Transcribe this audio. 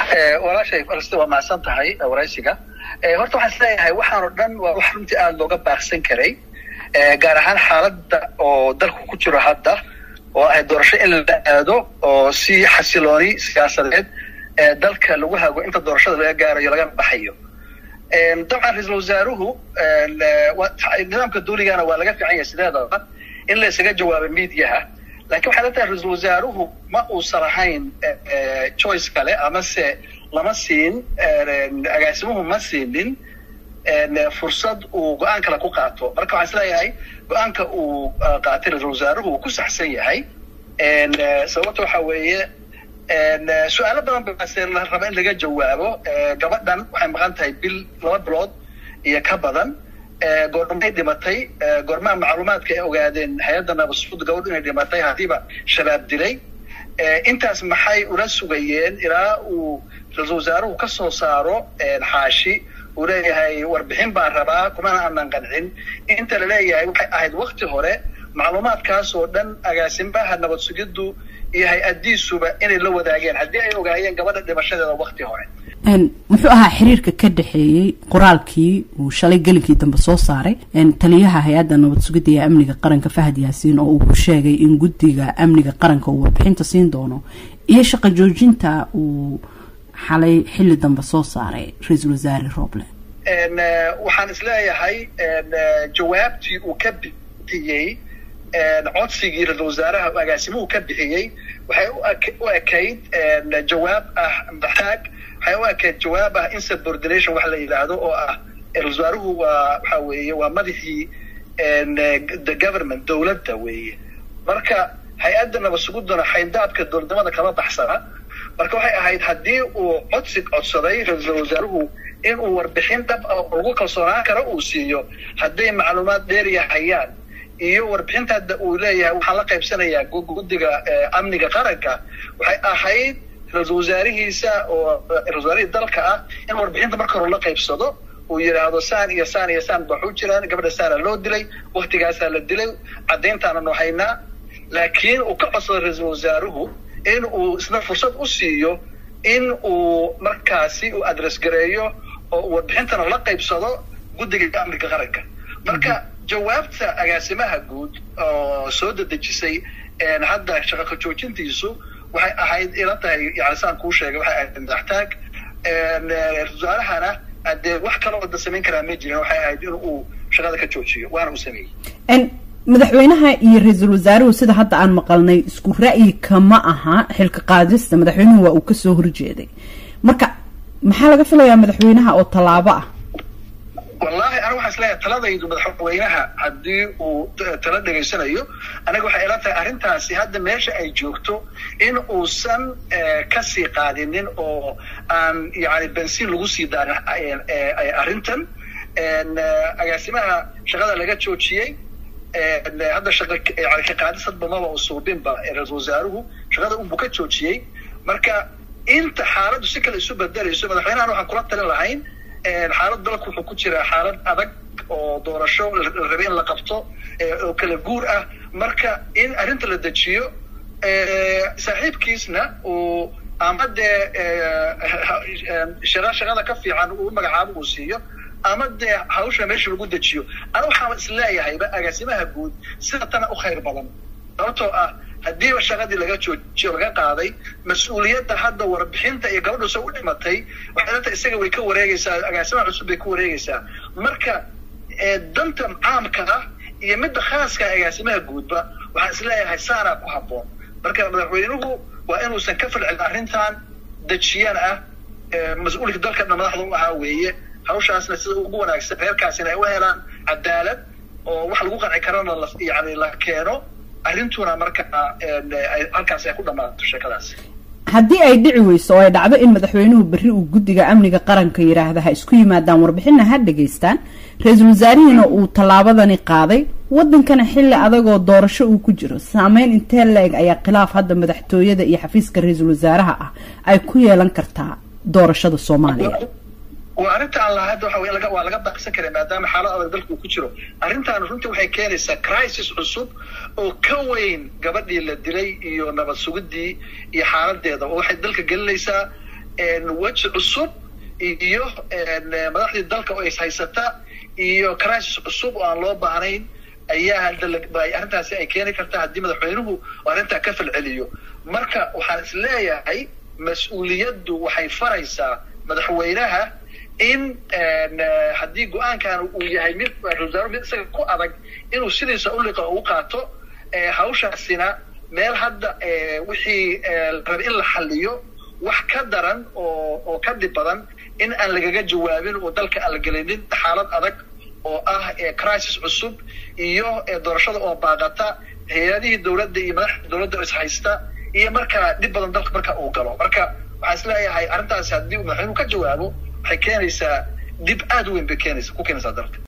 walaashay falstin waa mahadsan tahay waraysiga horta waxaan isleeyahay waxaan oo dhan waa wax runtii aada looga baaqsan karay gaar ahaan xaaladda oo dalku ku jiro hadda oo ahay doorasho in la aado oo si xasilooni siyaasadeed dalka lagu hago inta doorashada laga gaarayo laga baxayo dabcan ra-iisul wasaaruhu nidaamka duuligana waa laga fiican yahay sideedaba in la isaga jawaabo mediaha lakin waxay la tahay ra-iisul wasaaruhu ma uusan ahayn choice kale amase lama siin agaasimuhu ma siinin fursad uu go-aan kale ku qaato marka waxaan isleeyahay go-aanka uu qaatay ra-isul wasaaruhu uu ku saxsan yahay sababta waxa weeye su-aalo badan base la raba in laga jawaabo gabadhan waxay maqan tahay bil laba bilood iyo ka badan goormay dhimatay goormaha macluumaadka ay ogaadeen hay-adda nabasud gabadh inay dhimatay haddiiba shabaab dilay intaas maxay ula sugayeen ilaa uu ra-isul wasaaruhu ka soo saaro xaashi uu leeyahay warbixin baan rabaa kumana aanan qancin inta la leeyahay waxay ahayd wakti hore macluumaadkaas oo dhan agaasimaha nabad sugiddu iyo hay-addiisuba inay la wadaageen haddii ay ogaayeen gabadha dhimashadeeda wakti hore muxuu ahaa xiriirka ka dhexeeyey qoraalkii uu shalay gelinkii dambe soo saaray taliyaha hay-adda nabad sugidda iyo amniga qaranka fahad yaasiin oo uu ku sheegay in guddiga amniga qaranka uu warbixinta siin doono iyo shaqo joojinta uu xalay xilli dambe soo saaray ra-iisul wasaare roble waxaan isleeyahay jawaabtii uu ka bixiyey codsigii ra-isul wasaaraha agaasimuhu ka bixiyey waxay u ekayd jawaab ah madaxtaag waxay u ekayd jawaab ah insubordination wax la yidhaahdo oo ah ra-isul wasaaruhu waa waxa weeye waa madaxii the government dowladda weeye marka hay-adda nabadsugudduna xayndaabka dowladnimada kama baxsana marka waxay ahayd haddii uu codsi codsaday ra-iisul wasaaruhu inuu warbixin dhab ah lagu kalsoonaan karo uu siiyo hadday macluumaad dheeriya hayaan iyo warbixinta hadda uu leeyahay waxaan la qaybsanayaa guddiga amniga qaranka waxay ahayd ra-iisul wasaarihiisa oo ra-isul wasaarihii dalka ah in warbixinta marka hore la qaybsado uu yidhaahdo saan iyo saan iyo saan baxu jiraan gabadha saana loo dilay waktigaasaa la dilay caddayntaana noo haynaa laakiin uu ka codsado ra-iisul wasaaruhu in uu isna fursad u siiyo in uu markaasi uu adress gareeyo oo warbixintana la qaybsado guddiga amniga qaranka marka jawaabta agaasimaha guud oo soo dedejisay hadda shaqaka joojintiisu waxay ahayd ila tahay yani saan kuu sheegay waxay ahayd madaxtaag wasaarahana dee wax kaloo da samayn karaa ma jirin waxay ahayd in uu shaqada ka joojiyo waana uu sameeyey madaxweynaha iyo ra-iisul wasaaruhu sida hadda aan maqalnay isku ra'yi kama aha xilka qaadista madaxweynuhu waa uu kasoo horjeeday marka maxaa laga filayaa madaxweynaha oo tallaabo ah wallahi aniga waxaan isleeyahay taladaydu madaxweynaha haddii uu tala dhegaysanayo aniga waxay ila tahay arrintaasi hadda meesha ay joogto in uusan kasii qaadinin oo aan yani bensiin lagu sii daarin arrintan agaasimaha shaqada laga joojiyey hadda shaqa yani ka qaadis hadba maba u suubinba ra-iisul wasaaruhu shaqada unbu ka joojiyey marka inta xaaladdu si kale isu bedelayso madaxweynahan waxaan kula talin lahayn xaalad dalku wuxuu ku jiraa xaalad adag oo doorasho la rabay in la qabto oo kala guur ah marka in arrinta la dejiyo saaxiibkiisna uu ama dee shaqa shaqada ka fiican uu magacaabo uu siiyo ama dee hawsha meesha lagu dejiyo ana waxaan isleeyahayba agaasimaha guud sida tana u khayr badan sababtoo ah haddiiba shaqadii laga joojiyo laga qaaday mas-uuliyadda hadda warbixinta iyo gabadhu se u dhimatay waxay la tahay isaga way ka wareegaysaa agaasimaha cusub bay ka wareegaysaa marka danta caamka ah iyo midda khaaska agaasimaha guudba waxaan isleeyahay saanaa ku habboon marka madaxweynuhu waa inuusan ka falcelin arrintan dejiyaan ah mas-uulka dalkana madaxda u ahaa weeye hawshaasna sida ugu wanaagsan reerkaasina ay u helaan cadaalad oo wax lagu qanci karana yani la keeno arrintuna marka halkaas ay ku dhammaato sheekadaas haddii ay dhici weyso oo ay dhacdo in madaxweynuhu berri uu guddiga amniga qaranka yidhaahda ha isku yimaadaan warbixinna ha dhegaystaan ra-iisul wasaarihiina uu tallaabadani qaaday waddankana xilli adagoo doorasho uu ku jiro saameyn intee la-eg ayaa khilaaf hadda madaxtooyada iyo xafiiska ra-iisul wasaaraha ah ay ku yeelan kartaa doorashada soomaaliya waa arrinta aan lahaa hadda waxa wey laga waa laga baaqsan karay maadaama xaalad adag dalka uu ku jiro arrintan runtii waxay keenaysaa crisis cusub oo ka weyn gabadhii la dilay iyo nabad sugidii iyo xaaladeeda oo waxay dalka gelinaysaa weji cusub iyo madaxdii dalka oo is haysata iyo crisis cusub oo aan loo baahnayn ayaa arrintaasi ay keeni kartaa haddii madaxweynuhu arrintaa ka falceliyo marka waxaan is leeyahay mas-uuliyaddu waxay faraysaa madaxweynaha in haddii go-aankan uu yahay mid ra-isul mid isaga ku adag inuu sidiisa uliqa ugu qaato hawshaasina meel hadda wixii raba in la xaliyo wax ka daran oo oo ka dhib badan in aan lagaga jawaabin oo dalka aan la gelinin xaalad adag oo ah crisis cusub iyo doorashada oo baaqata hay-adihii dowladda iyo madaxda dowladda oo is haysta iyo markaa dhib badan dalka marka uu galo marka waxaan is leeyahay arrintaasi haddii uu madaxweynuhu ka jawaabo waxay keenaysaa dib aad u weyn bay keenaysa ku keenaysaa dalka